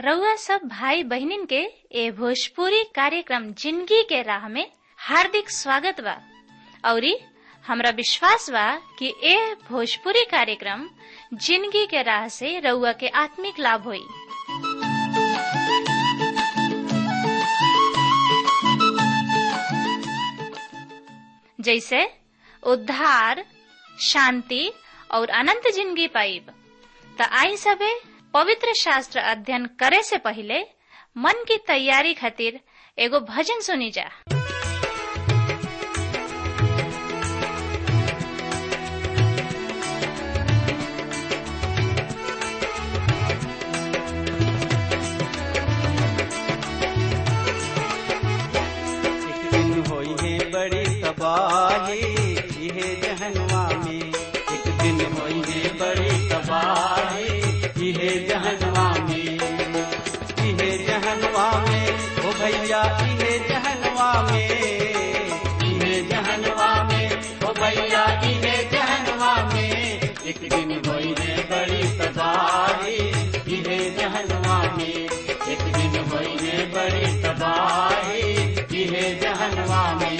रउआ सब भाई बहिनीन के ए भोजपुरी कार्यक्रम जिंदगी के राह में हार्दिक स्वागत बा औरी हमरा विश्वास बा कि ए भोजपुरी कार्यक्रम जिंदगी के राह से रउआ के आत्मिक लाभ होई जैसे उद्धार शांति और अनंत जिंदगी पाइब त आई सबे पवित्र शास्त्र अध्ययन करे से पहले मन की तैयारी खातिर एगो भजन सुनी जा एक दिन होई है बड़ी तबाही इहे जहनवा में एक दिन होई है बड़ी तबाही इहे जहनवा में इहे जहनवा में ओ भैया इहे जहनवा में इहे जहनवा में ओ भैया इहे जहनवा में एक दिन होई है बड़ी तबाही इहे जहनवा में एक दिन होई है बड़ी तबाही इहे जहनवा में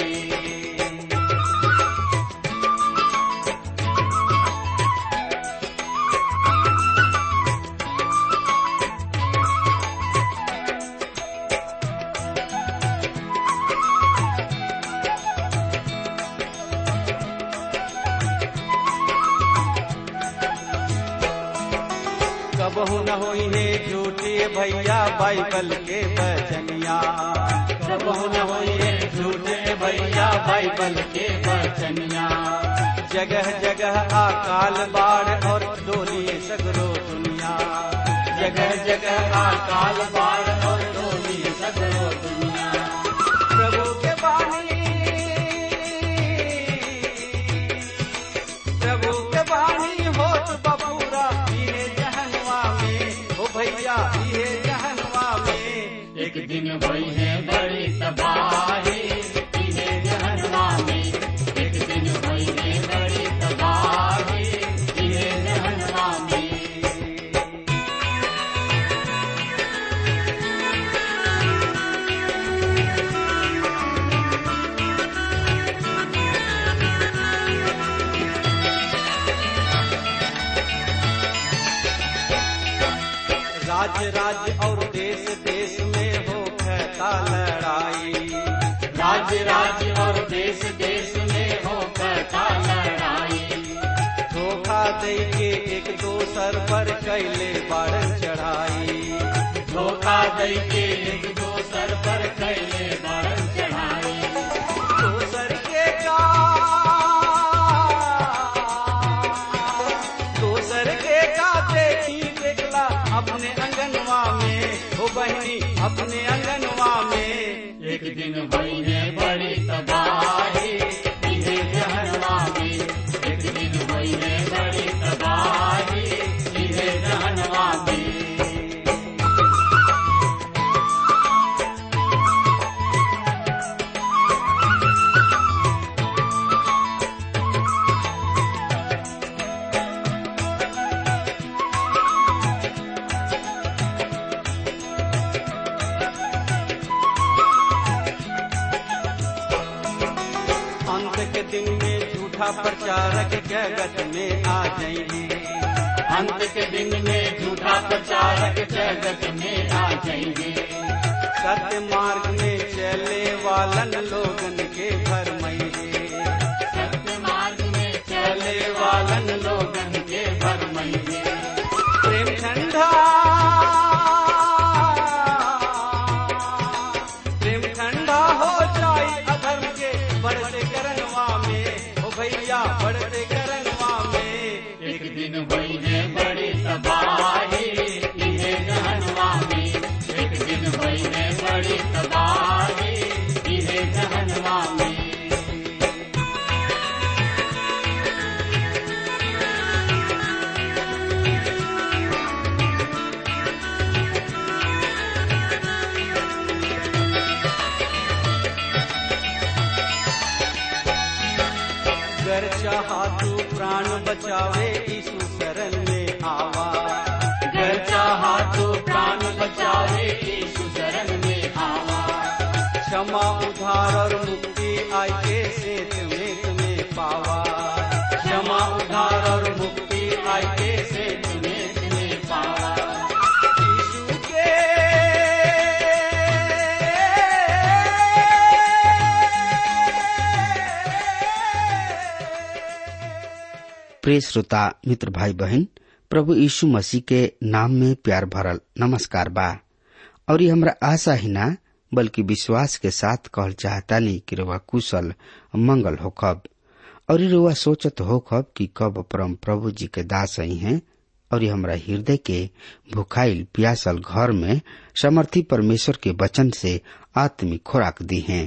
कबहू न होई है झूठे भैया बाइबल के बचनिया कबहू न होई है झूठे भैया बाइबल के बचनिया जगह जगह अकाल बाढ़ और डोली सगरो दुनिया जगह जगह अकाल बाढ़ और डोली सगरो दुनिया प्रभु के बानी प्रभु के बानी होत बबूरा इहे जहनवा में ओ भैया इहे जहनवा में एक दिन भई है बड़ी तबाही इहे जहनवा में एक दिन भई है बड़ी तबाही इहे जहनवा में राज्य राज्य और देश देश में हो कहता लड़ाई राज्य राज्य और देश देश में हो कहता लड़ाई धोखा दे के एक दोसर पर कैले बारन चढ़ाई धोखा दे के एक दोसर पर कैले बारन चढ़ाई दोसर के का दोसर के का देखी देखला अपने अंगनवा में हो बहनी अपने अंगनवा में एक दिन भई है बड़ी तबाही इहे जहनवा में एक दिन भई है बड़ी तबाही इहे जहनवा में अंत के दिन में झूठा प्रचारक जगत में आ जाएंगे अंत के दिन में झूठा प्रचारक जगत में आ जाएंगे सत्य मार्ग में चले वालन लोगन के भर सत्य मार्ग में चले वालन लोगन के भर प्रेम ठंडा प्रेम ठंडा हो जाई अधर्म के बढ़ते करनवा में ओ भैया बढ़ते करनवा में एक दिन भई है बड़ी तबाही इहे जहनवा में एक दिन भई है बड़ी तबाही इहे जहनवा में गर चाहा तू प्राण बचावे यीशु शरण में आवा गर चाहा चाहा तो प्राण बचावे यीशु शरण में आवा क्षमा उधार और मुक्ति आई के सेत में तुम्हें पावा क्षमा उधार और मुक्ति आई के सेत में तुम्हें पावा यीशु के प्रिय श्रोता मित्र भाई बहन प्रभु यीशु मसीह के नाम में प्यार भरल नमस्कार बा और ये हमरा आशा ही ना बल्कि विश्वास के साथ कहल चाहतानी कि रुआ कुशल मंगल होखब और रुआ सोचत होखब कि कब परम प्रभु जी के दास आई हैं और ये हमरा हृदय के भुखाइल प्यासल घर में समर्थी परमेश्वर के वचन से आत्मिक खुराक दी हैं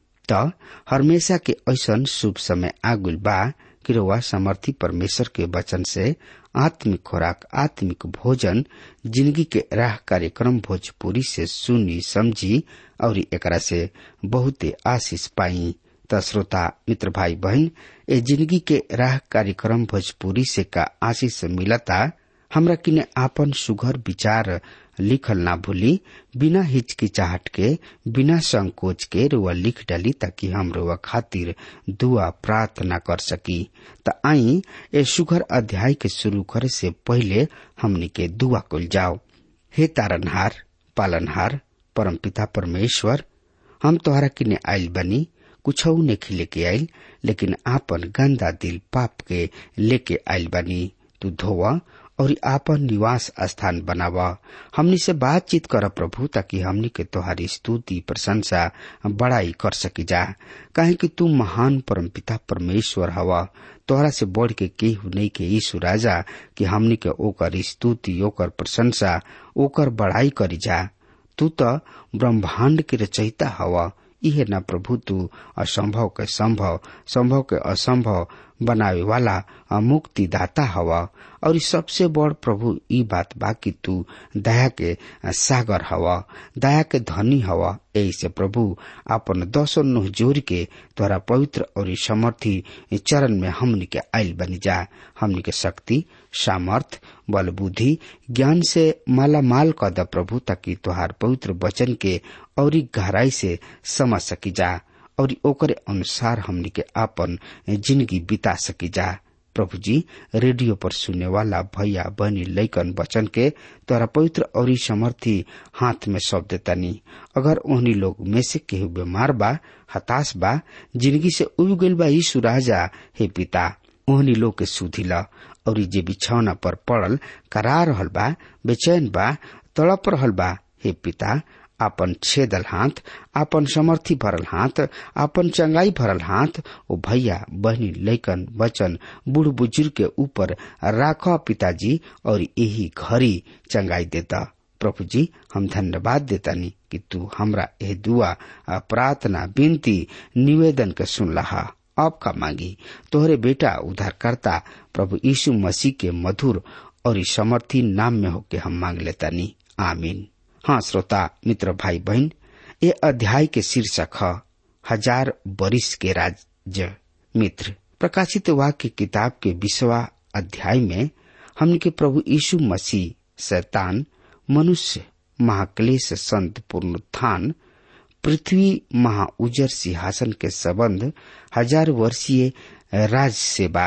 त हमेशा के ऐसन शुभ समय आगुल बा कि रउआ समर्थी परमेश्वर के वचन से आत्मिक खुराक आत्मिक भोजन जिंदगी के राह कार्यक्रम भोजपुरी से सुनी समझी और एकरा से बहुते आशीष पाई त श्रोता मित्र भाई बहन ए जिंदगी के राह कार्यक्रम भोजपुरी से का आशीष मिलता हमरा किने आपन सुघर विचार लिखल ना भूली बिना हिचकिचाहट के बिना संकोच के रुआ लिख डाली ताकि हम रुआ खातिर दुआ प्रार्थना कर सकी त आई ए सुघर अध्याय के शुरू करे से पहले हमनी के दुआ कुल जाओ हे तारनहार पालनहार परमपिता परमेश्वर हम तोहरा किने आइल बनी कुछ ने लेके आइल लेकिन आपन गंदा दिल पाप के लेके आइल बनी तू धोवा और आपन निवास स्थान बनावा हमनी से बातचीत कर प्रभु ताकि हमनी के तोहारी स्तुति प्रशंसा बड़ाई कर सकी जा काहे कि तू महान परमपिता परमेश्वर हवा तोहरा से बढ़ के केहू नहीं के यीशु राजा कि हमनी के ओकर स्तुति ओकर प्रशंसा ओकर बड़ाई करी जा तू तो ब्रह्मांड के रचयिता हवा इहे न प्रभु तू असंभव के संभव संभव के असंभव बनावे वाला मुक्ति दाता हवा और सबसे बड़ प्रभु ई बात बा कि तू दया के सागर हवा दया के धनी हवा यही से प्रभु अपन दसो नुह जोर के तोरा पवित्र और समर्थी चरण में हमनी के आयल बनी जा हमनी के शक्ति सामर्थ बल बुद्धि ज्ञान से माला माल कर द प्रभु ताकि तोहार पवित्र वचन के और गहराई से समझ सकी जा और ओकरे अनुसार हमनी के आपन जिंदगी बिता सकी जा प्रभु जी रेडियो पर सुनने वाला भैया बहनी लैकन बचन के तोरा पवित्र और समर्थी हाथ में सौंप देतानी अगर ओहनी लोग में से केहू बीमार बा हताश बा जिंदगी से उब गइल बा यीशु राजा हे पिता ओहनी लोग के सुधिला और जे बिछौना पर पड़ल करा रहल बा बेचैन बा तड़प रहल बा हे पिता आपन छेदल हाथ आपन समर्थी भरल हाथ आपन चंगाई भरल हाथ ओ भैया बहनी लैकन बचन बूढ़ बुजुर्ग के ऊपर राख पिताजी और यही घड़ी चंगाई देता प्रभु जी हम धन्यवाद देतानी कि तू हमरा यह दुआ प्रार्थना विनती निवेदन के सुन लहा अब का मांगी तोहरे बेटा उद्धारकर्ता प्रभु यीशु मसीह के मधुर और समर्थी नाम में होके हम मांग लेतानी आमीन हाँ श्रोता मित्र भाई बहन ये अध्याय के शीर्षक है हजार बरिस के राज्य मित्र प्रकाशित वाक्य किताब के विश्वा अध्याय में हमने के प्रभु यीशु मसीह शैतान मनुष्य महाक्लेश संत पुनरुत्थान पृथ्वी महा उजर सिंहासन के संबंध हजार वर्षीय राज सेवा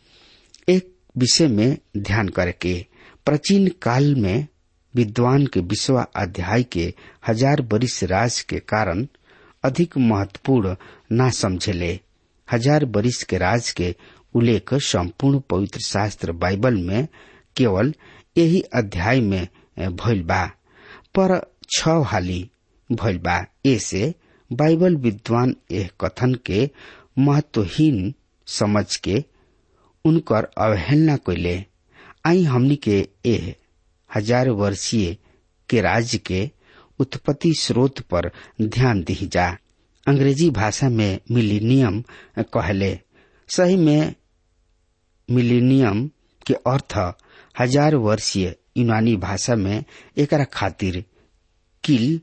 एक विषय में ध्यान करके प्राचीन काल में विद्वान के विश्वा अध्याय के हजार बरिस राज के कारण अधिक महत्वपूर्ण न समझेले हजार बरिस के राज के उल्लेख संपूर्ण पवित्र शास्त्र बाइबल में केवल यही अध्याय में भइल बा पर छ हाली भइल बा ऐसे बाइबल विद्वान यह कथन के महत्वहीन समझ के उनकर अवहेलना कैले आई हमनी के एह हजार वर्षीय के राज्य के उत्पत्ति स्रोत पर ध्यान दी जा अंग्रेजी भाषा में मिलीनियम कहले सही में मिलीनियम के अर्थ हजार वर्षीय यूनानी भाषा में एकरा खातिर किल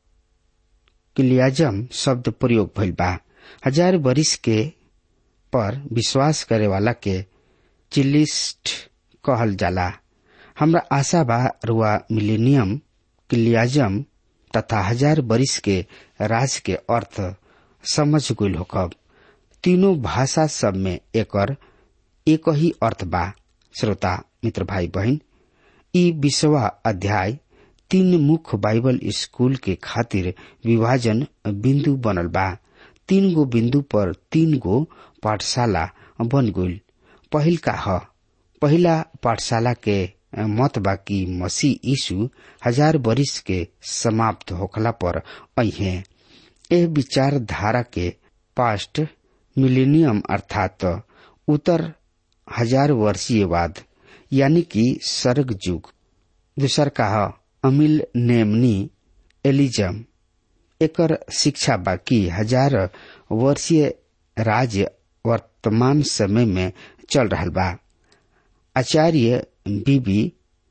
किलियाजम शब्द प्रयोग भइल बा हजार वर्ष के पर विश्वास करे वाला के चिलिस्ट कहल जाला हमरा आशा बा रुआ मिलेनियम क्लियाजम तथा हजार बरिस के राज के अर्थ समझ गईल होकब तीनों भाषा सब में एकर एक ही अर्थ बा श्रोता मित्र भाई बहन ई विश्वा अध्याय तीन मुख्य बाइबल स्कूल के खातिर विभाजन बिंदु बनल बा तीन गो बिंदु पर तीन गो पाठशाला बन गईल पहिल का ह पहिला पाठशाला के मत बा कि मसीह यीशु हजार बरिस के समाप्त होखला पर अहे एह विचारधारा के पास्ट मिलेनियम अर्थात उत्तर हजार वर्षीय बाद यानी कि सर्ग युग दूसर का अमिल नेमनी एलिजम एकर शिक्षा बाकी हजार वर्षीय राज्य वर्तमान समय में चल रहा बा आचार्य बीबी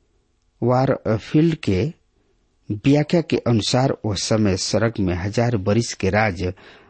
वारफील्ड के व्याख्या के अनुसार वो समय सड़क में हजार बरिस के राज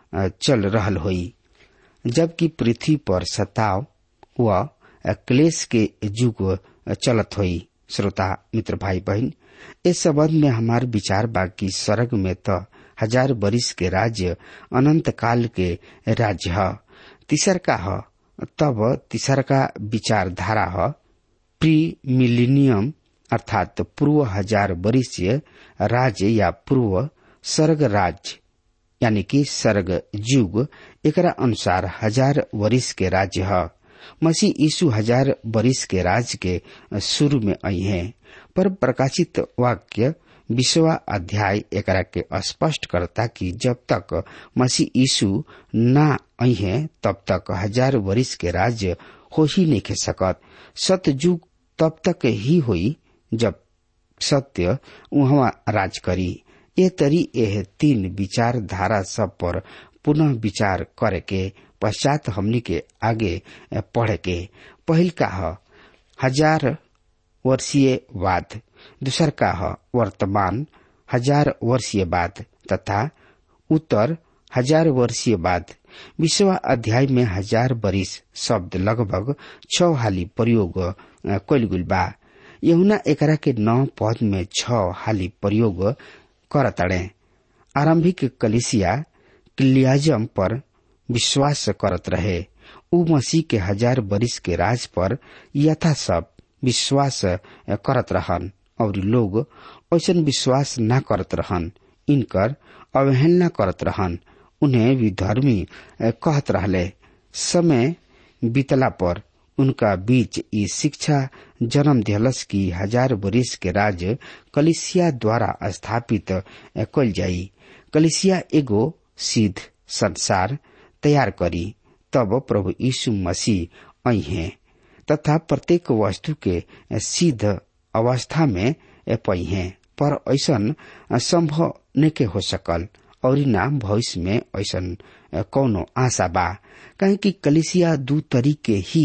चल रहल होई जबकि पृथ्वी पर सताव व क्लेश के युग चलत होई श्रोता मित्र भाई बहन इस संबंध में हमार विचार बाकी स्वर्ग में तो हजार बरिस के राज्य अनंत काल के राज्य ह तीसर का ह तब तीसर का विचारधारा ह प्री मिलीनियम अर्थात पूर्व हजार बरिसीय राज्य या पूर्व सर्ग राज्य यानी कि सर्ग युग एकरा अनुसार हजार वरिस के राज्य है मसीह यीशु हजार बरिस के राज के शुरू में आई है पर प्रकाशित वाक्य विश्वा अध्याय एकरा के स्पष्ट करता कि जब तक मसीह यीशु ना आई है तब तक हजार वरिस के राज्य हो ही नहीं खे सकत सतयुग तब तक ही हुई जब सत्य वहाँ राज करी ये तरी यह तीन विचारधारा सब पर पुनः विचार करे के पश्चात हमनी के आगे पढ़े के पहिल का ह हजार वर्षीय बाद दूसर का ह वर्तमान हजार वर्षीय बाद तथा उत्तर हजार वर्षीय बाद विश्व अध्याय में हजार बरिस शब्द लगभग छ हाली प्रयोग कैल गुल बा यहुना एकरा के नौ पद में छ हाली प्रयोग करतड़े आरंभिक कलिसिया क्लियाजम पर विश्वास करत रहे उ मसीह के हजार बरिस के राज पर यथा सब विश्वास करत रहन और लोग ऐसा विश्वास न करत रहन इनकर अवहेलना करत रहन उन्हें विधर्मी कहत रहले समय बीतला पर उनका बीच ई शिक्षा जन्म दिहलस की हजार बरिस के राज कलिसिया द्वारा स्थापित कल जाई कलिसिया एगो सिद्ध संसार तैयार करी तब प्रभु यीशु मसीह आई हैं तथा प्रत्येक वस्तु के सिद्ध अवस्था में पई हैं पर ऐसा संभव न के हो सकल और ना भविष्य में ऐसा कौनो आशा बा कहे कि कलिसिया दू तरीके ही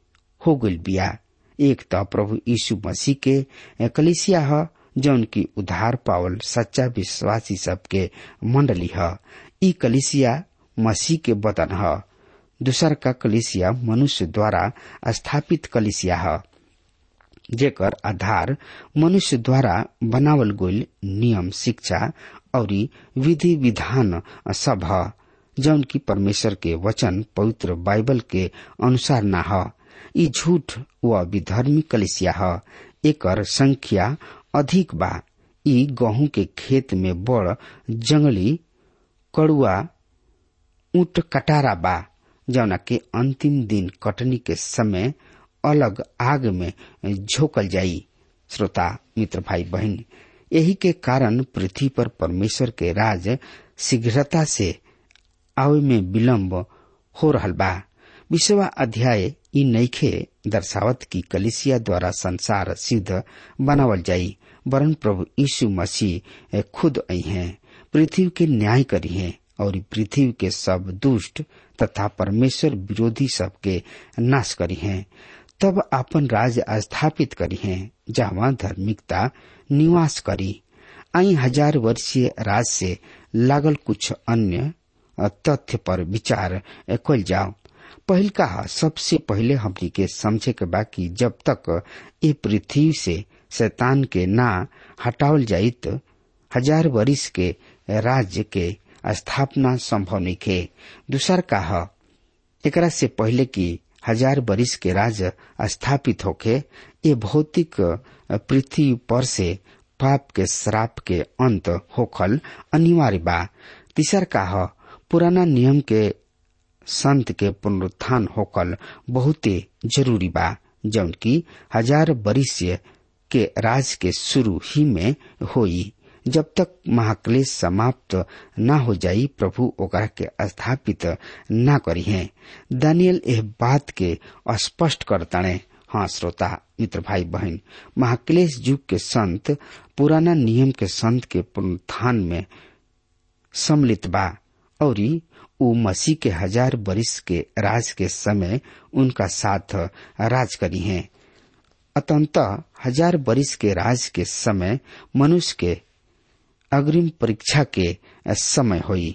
हो गई बिया एक तो प्रभु यीशु मसीह के कलिसिया ह जौन की उधार पावल सच्चा विश्वासी सबके मंडली ह ई कलिसिया मसीह के बदन ह दूसर का कलिसिया मनुष्य द्वारा स्थापित कलिसिया ह जेकर आधार मनुष्य द्वारा बनावल गईल नियम शिक्षा और विधि विधान सब ह जौन की परमेश्वर के वचन पवित्र बाइबल के अनुसार न ह ई झूठ व विधर्मी कलिसिया ह एकर संख्या अधिक बा ई गेहूं के खेत में बड़ जंगली कड़ुआ ऊंट कटारा बा जौना के अंतिम दिन कटनी के समय अलग आग में झोकल जाई श्रोता मित्र भाई बहन यही के कारण पृथ्वी पर परमेश्वर के राज शीघ्रता से आवे में विलम्ब हो रहल बा विश्वा अध्याय ई नईखे दर्शावत की कलिसिया द्वारा संसार सिद्ध बनावल जाई वरन प्रभु यीशु मसीह खुद आई हैं पृथ्वी के न्याय करी हैं और पृथ्वी के सब दुष्ट तथा परमेश्वर विरोधी सबके नाश करी हैं तब अपन राज स्थापित करी हैं जहाँ धार्मिकता निवास करी आई हजार वर्षीय राज से लागल कुछ अन्य तथ्य पर विचार कल जाओ पहिल का सबसे पहले हमनी के समझे के बाकी जब तक ये पृथ्वी से शैतान के ना हटावल जाई तो हजार वर्ष के राज्य के स्थापना संभव नहीं खे दूसर का ह एकरा से पहले कि हजार बरिस के राज स्थापित होके ये भौतिक पृथ्वी पर से पाप के श्राप के अंत होखल अनिवार्य बा तीसर का ह पुराना नियम के संत के पुनरुत्थान होकल बहुते जरूरी बा जौन की हजार बरिस के राज के शुरू ही में होई जब तक महाक्लेश समाप्त न हो जाई प्रभु ओकरा के स्थापित न करी है दानियल एह बात के स्पष्ट करताणे हाँ श्रोता मित्र भाई बहन महाक्लेश युग के संत पुराना नियम के संत के पुनरुत्थान में सम्मिलित बा और उ मसीह के हजार बरिस के राज के समय उनका साथ राज करी है अतंतः हजार बरिस के राज के समय मनुष्य के अग्रिम परीक्षा के समय होई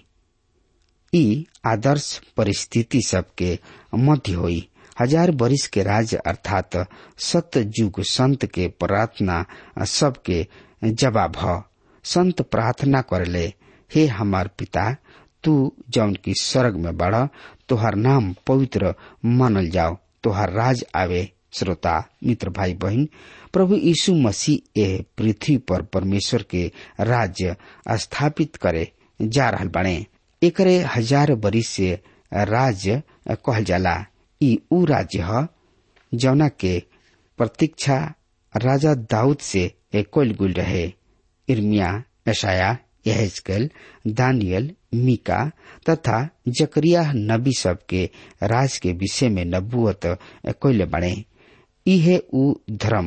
ई आदर्श परिस्थिति सबके मध्य होई हजार बरिस के राज अर्थात सत्य युग संत के प्रार्थना सबके जवाब ह संत प्रार्थना करले हे हमार पिता तू जौन की स्वर्ग में बढ़ तोहर नाम पवित्र मानल जाओ तोहर राज आवे श्रोता मित्र भाई बहन प्रभु यीशु मसीह ए पृथ्वी पर परमेश्वर के राज्य स्थापित करे जा रहल बने एकरे हजार बरिस से राज्य कहल जाला ई उ राज्य ह जौना के प्रतीक्षा राजा दाऊद से कोल गुल रहे इर्मिया यशाया यहेजकेल दानियल मीका तथा जकरिया नबी सब के राज के विषय में नबुअत कोयले बने इहे उ धर्म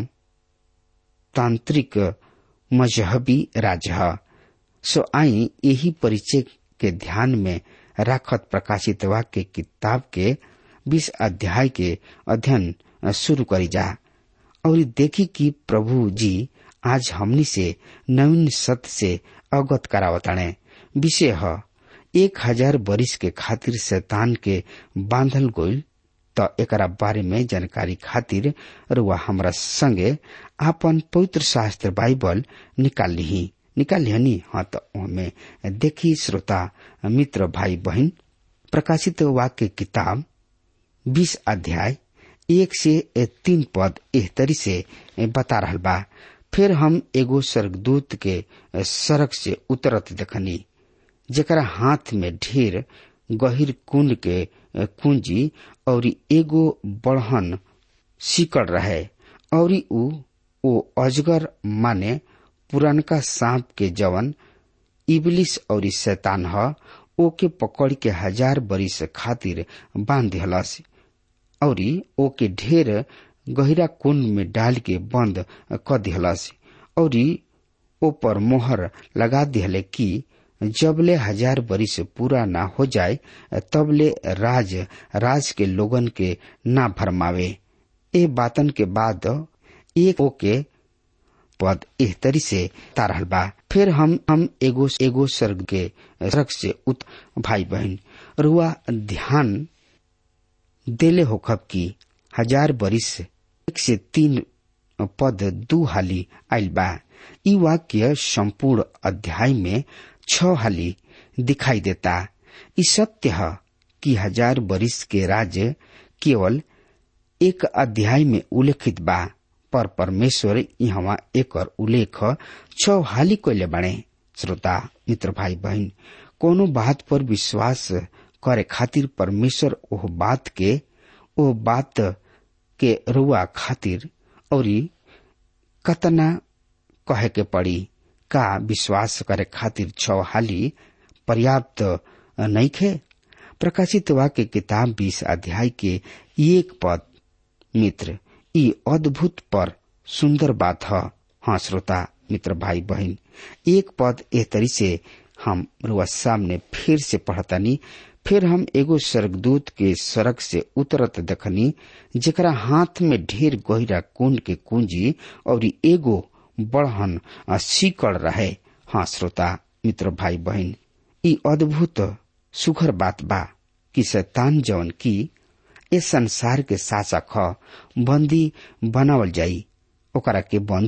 तांत्रिक मजहबी राज्य ह सो आई यही परिचय के ध्यान में राखत प्रकाशित वाक्य किताब के बीस अध्याय के अध्ययन शुरू करी जा और देखी कि प्रभु जी आज हमनी से नवीन सत्य से अवगत करावताणे विषय ह एक हजार बरिस के खातिर शैतान के बांधल गोल त एकरा बारे में जानकारी खातिर रुआ हमरा संगे आपन पवित्र शास्त्र बाइबल निकाल ली निकाल लिहनी हाँ तो हमें देखी श्रोता मित्र भाई बहन प्रकाशित वाक्य किताब बीस अध्याय एक से तीन पद एह तरी से बता रहल बा फिर हम एगो स्वर्गदूत के सड़क से उतरत देखनी जेकरा हाथ में ढेर गहिर कुंड के कुंजी और एगो बढ़न सिकड़ रहे और उ ओ अजगर माने पुरनका सांप के जवन इबलिस और शैतान ह ओके पकड़ के हजार बरिस खातिर बांध दिहलस और ओके ढेर गहिरा कुंड में डाल के बंद क दिहलस और ऊपर मोहर लगा दिहले कि जबले हजार बरिस पूरा ना हो जाए तबले राज राज के लोगन के ना भरमावे ए बातन के बाद एक ओके पद एह तरी से तारहल बा फिर हम हम एगो एगो स्वर्ग के स्वर्ग से उत भाई बहन रुआ ध्यान देले होखब की हजार बरिस एक से तीन पद दू हाली आयल बा ई वाक्य संपूर्ण अध्याय में छ हाली दिखाई देता ई सत्य है कि हजार बरिस के राज्य केवल एक अध्याय में उल्लेखित बा पर परमेश्वर यहाँ एक उल्लेख छ हाली कोले बने श्रोता मित्र भाई बहन कोनो बात पर विश्वास करे खातिर परमेश्वर ओह बात के ओ बात के रुआ खातिर और कतना कहे के पड़ी का विश्वास करे खातिर छ हाली पर्याप्त नहीं खे प्रकाशित वाक्य किताब बीस अध्याय के एक पद मित्र ई अद्भुत पर सुंदर बात है हाँ श्रोता मित्र भाई बहन एक पद ए तरी से हम रुआ सामने फिर से पढ़तनी फिर हम एगो स्वर्गदूत के सड़क से उतरत देखनी जेकरा हाथ में ढेर गहिरा कुंड के कुंजी और एगो बढ़न सीकड़ रहे हाँ श्रोता मित्र भाई बहन ई अद्भुत सुखर बात बा कि शैतान जवन की ए संसार के शासक ह बंदी बनावल जाई ओकरा के बंदी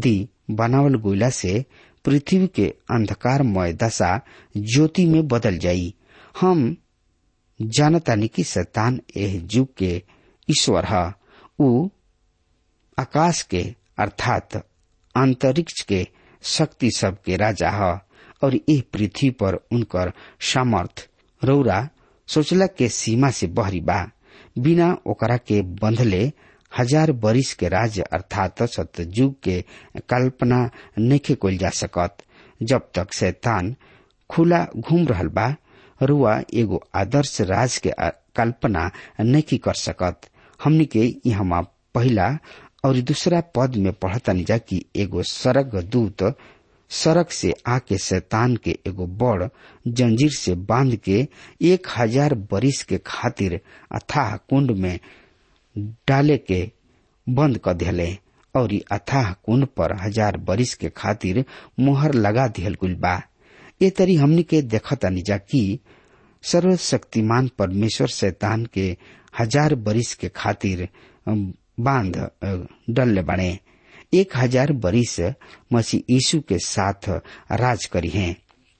बनावल गोइला से पृथ्वी के अंधकारमय दशा ज्योति में बदल जाई हम जानतानी कि शैतान एह युग के ईश्वर है ऊ आकाश के अर्थात अंतरिक्ष के शक्ति सब के राजा है और यह पृथ्वी पर उनकर सामर्थ रौरा सोचला के सीमा से बहरी बा बिना ओकरा के बंधले हजार बरिस के राज्य अर्थात सतयुग के कल्पना नइखे कइल जा सकत जब तक शैतान खुला घूम रहल बा रुआ एगो आदर्श राज के कल्पना नहीं कर सकत हमनी के यहाँ पहला और दूसरा पद में पढ़तनी जा कि एगो सड़क दूत सड़क से आके शैतान के एगो बड़ जंजीर से बांध के एक हजार बरिस के खातिर अथाह कुंड में डाले के बंद कर दिले और अथाह कुंड पर हजार बरिस के खातिर मुहर लगा दिहल गुल बा ये तरी हमनी के देखतानी जा कि सर्वशक्तिमान परमेश्वर शैतान के हजार बरिस के खातिर बांध डलले बने एक हजार बरिस मसीह यीशु के साथ राज करी हैं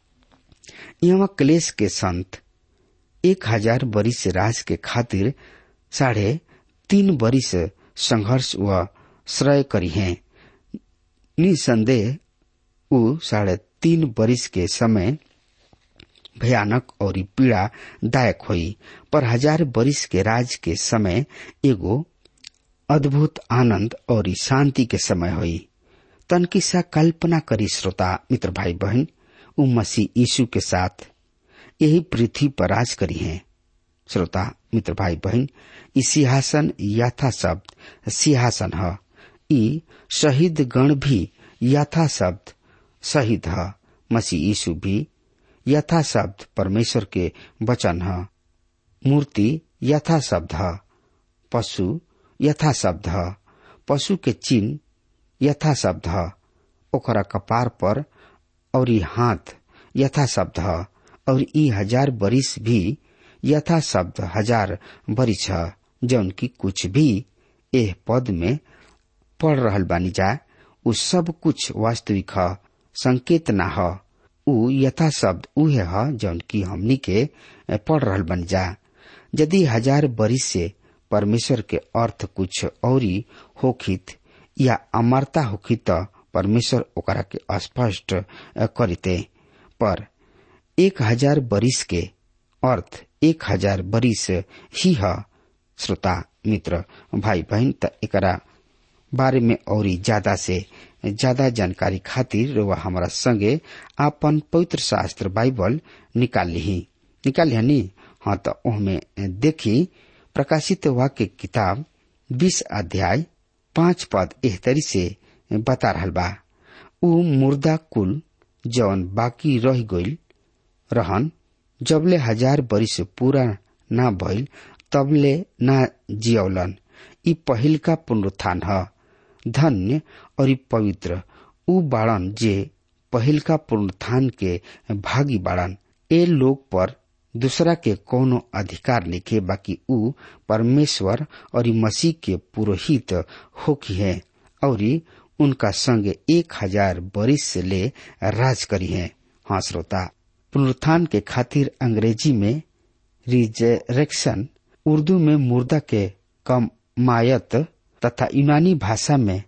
यहाँ क्लेश के संत एक हजार बरिस राज के खातिर साढ़े तीन बरिस संघर्ष व श्रय करी हैं निसंदेह उ साढ़े तीन बरिस के समय भयानक और पीड़ा दायक हुई पर हजार बरिस के राज के समय एगो अद्भुत आनंद और शांति के समय हुई तनकी सा कल्पना करी श्रोता मित्र भाई बहन उ मसीह यीशु के साथ यही पृथ्वी पर राज करी हैं श्रोता मित्र भाई बहन ई सिंहासन यथा शब्द सिंहासन है ई शहीद गण भी यथा शब्द शहीद है मसीह यीशु भी यथा शब्द परमेश्वर के वचन है मूर्ति यथा शब्द है पशु यथा शब्द है पशु के चिन्ह यथा शब्द है ओकरा कपार पर और हाथ यथा शब्द है और ई हजार बरिस भी यथा शब्द हजार बरिस है जौन की कुछ भी एह पद में पढ़ रहल बानी जा उ सब कुछ वास्तविक है संकेत ना है उ यथा शब्द उहे है जौन की हमनी के पढ़ रहल बन जा यदि हजार बरिस से परमेश्वर के अर्थ कुछ औरी होखित या अमरता होखित त परमेश्वर ओकरा के स्पष्ट करिते पर एक हजार बरिस के अर्थ एक हजार बरिस ही है श्रोता मित्र भाई बहन त एकरा बारे में और ज्यादा से ज्यादा जानकारी खातिर रुआ हमारा संगे आपन पवित्र शास्त्र बाइबल निकाल ली निकाल ली हाँ तो ओहमे देखी प्रकाशित वाक्य किताब बीस अध्याय पांच पद एहतरी से बता रहल बा उ मुर्दा कुल जौन बाकी रह गईल रहन जबले हजार बरिस पूरा ना भइल तबले ना जियौलन ई पहिलका पुनरुत्थान ह धन्य और पवित्र उ बाड़न जे पहिलका पुनरुत्थान के भागी बाड़न ए लोग पर दूसरा के कोनो अधिकार लिखे बाकी उ परमेश्वर और मसीह के पुरोहित होकी है और उनका संग एक हजार बरिस से ले राज करी है हाँ श्रोता पुनरुत्थान के खातिर अंग्रेजी में रिजरेक्शन उर्दू में मुर्दा के कमायत तथा यूनानी भाषा में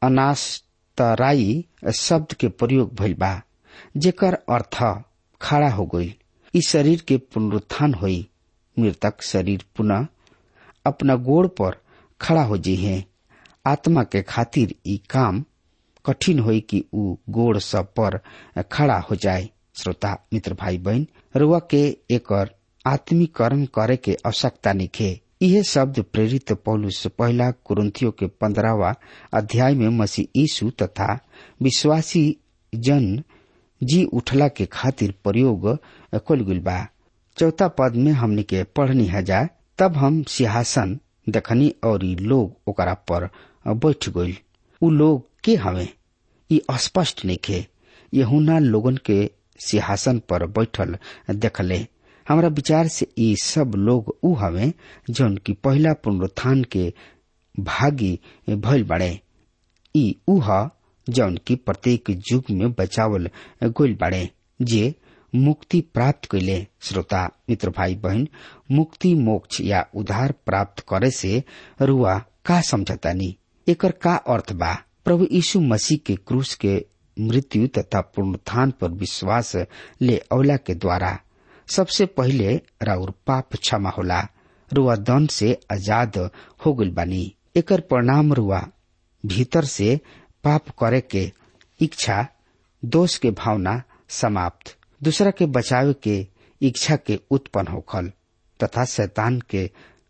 अनास्तराई शब्द के प्रयोग भइल बा जेकर अर्थ खड़ा हो गई इस शरीर के पुनरुत्थान हुई मृतक शरीर पुनः अपना गोड़ पर खड़ा हो जी है आत्मा के खातिर ई काम कठिन होई कि ऊ गोड़ सब पर खड़ा हो जाए श्रोता मित्र भाई बहन रुआ के एकर आत्मीकरण करे के आवश्यकता निखे यह शब्द प्रेरित पौलुस पहला कुरुंथियों के पंद्रहवा अध्याय में मसीह यीशु तथा विश्वासी जन जी उठला के खातिर प्रयोग कल गुल बा चौथा पद में हमने के पढ़नी हजा तब हम सिंहासन देखनी और लोग ओकरा पर बैठ गईल उ लोग के हवे ई अस्पष्ट निखे यहुना लोगन के सिंहासन पर बैठल देखले हमरा विचार से ई सब लोग उ हवे जौन की पहला पुनरुत्थान के भागी भइल बड़े ई उ ह जौन की प्रत्येक युग में बचावल गोल बाड़े जे मुक्ति प्राप्त कैले श्रोता मित्र भाई बहन मुक्ति मोक्ष या उधार प्राप्त करे से रुआ का समझतानी एकर का अर्थ बा प्रभु यीशु मसीह के क्रूस के मृत्यु तथा पुनरुत्थान पर विश्वास ले अवला के द्वारा सबसे पहिले राउर पाप क्षमा होला रुआ दंड से आजाद हो गइल बानी एकर परिणाम रुआ भीतर से पाप करे के इच्छा दोष के भावना समाप्त दूसरा के बचावे के इच्छा के उत्पन्न होखल तथा शैतान के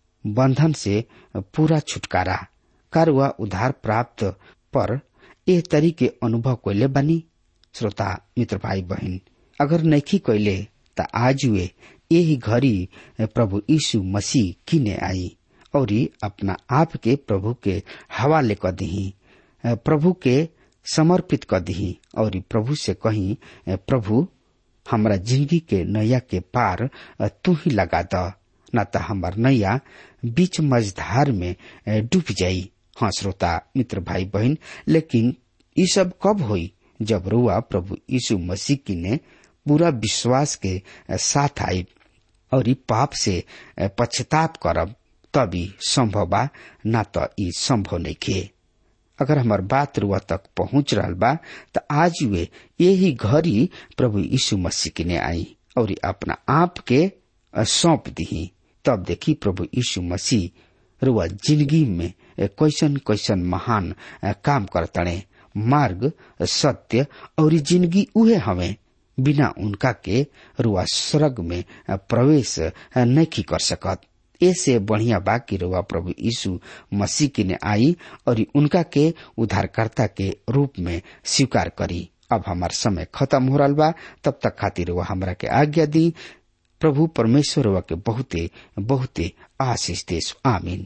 बंधन से पूरा छुटकारा कारवा उधार प्राप्त पर एह तरी के अनुभव कैले बनी श्रोता मित्र भाई बहन अगर नैखी कैले त आज वे यही घड़ी प्रभु यीशु मसीह किने आई और अपना आप के प्रभु के हवाले क दही प्रभु के समर्पित क दही और प्रभु से कही प्रभु हमरा जिंदगी के नैया के पार तू ही लगा द न त हमार नैया बीच मझधार में डूब जाई हाँ श्रोता मित्र भाई बहन लेकिन ये सब कब हुई जब रुआ प्रभु यीशु मसीह की ने पूरा विश्वास के साथ आई और ई पाप से पश्चाताप करब तभी संभव बा न त ई संभव नहीं खे अगर हमार बात रुआ तक पहुंच रहा बा त आज वे यही घड़ी प्रभु यीशु मसीह की ने आई और अपना आप के सौंप दी तब देखी प्रभु यीशु मसीह रुआ जिंदगी में कैसन कैसन महान काम करतणे मार्ग सत्य और जिंदगी उहे हमें बिना उनका के रुआ स्वर्ग में प्रवेश नहीं कर सकत ऐसे बढ़िया बा कि रुआ प्रभु यीशु मसीह की ने आई और उनका के उद्धारकर्ता के रूप में स्वीकार करी अब हमार समय खत्म हो रहा बा तब तक खातिर रुआ हमरा के आज्ञा दी प्रभु परमेश्वर रुआ के बहुते बहुते आशीष देश आमीन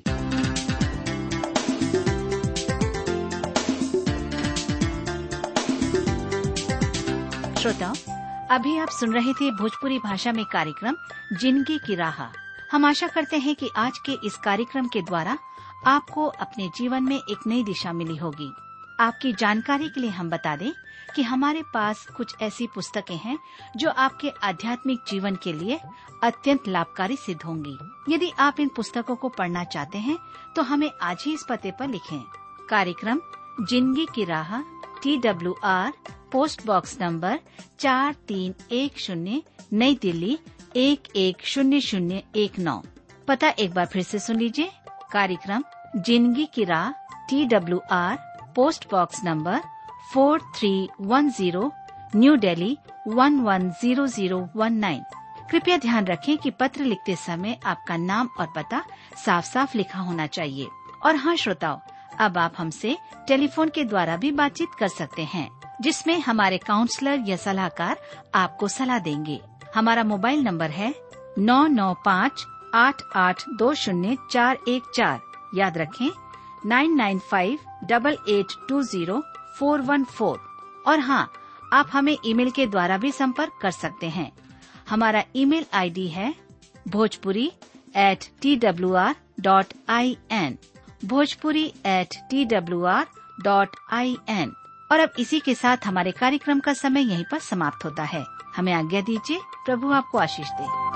श्रोताओं अभी आप सुन रहे थे भोजपुरी भाषा में कार्यक्रम जिंदगी की राह हम आशा करते हैं कि आज के इस कार्यक्रम के द्वारा आपको अपने जीवन में एक नई दिशा मिली होगी आपकी जानकारी के लिए हम बता दें कि हमारे पास कुछ ऐसी पुस्तकें हैं जो आपके आध्यात्मिक जीवन के लिए अत्यंत लाभकारी सिद्ध होंगी यदि आप इन पुस्तकों को पढ़ना चाहते हैं तो हमें आज ही इस पते पर लिखें कार्यक्रम जिंदगी की राह T W R post box number चार तीन एक शून्य नई दिल्ली एक एक शून्य शून्य एक नौ पता एक बार फिर से सुन लीजिए कार्यक्रम जिंदगी की राह T W R post box number four three one zero new Delhi one one zero zero one nine कृपया ध्यान रखें कि पत्र लिखते समय आपका नाम और पता साफ साफ लिखा होना चाहिए और हाँ श्रोताओं अब आप हमसे टेलीफोन के द्वारा भी बातचीत कर सकते हैं जिसमें हमारे काउंसलर या सलाहकार आपको सलाह देंगे हमारा मोबाइल नंबर है नौ नौ पाँच आठ आठ दो शून्य चार एक चार याद रखें nine nine five double eight two zero four one four और हाँ आप हमें ईमेल के द्वारा भी संपर्क कर सकते हैं हमारा ईमेल आईडी है Bhojpuri at T W R dot I N Bhojpuri at T W R dot I N और अब इसी के साथ हमारे कार्यक्रम का समय यहीं पर समाप्त होता है हमें आज्ञा दीजिए प्रभु आपको आशीष दे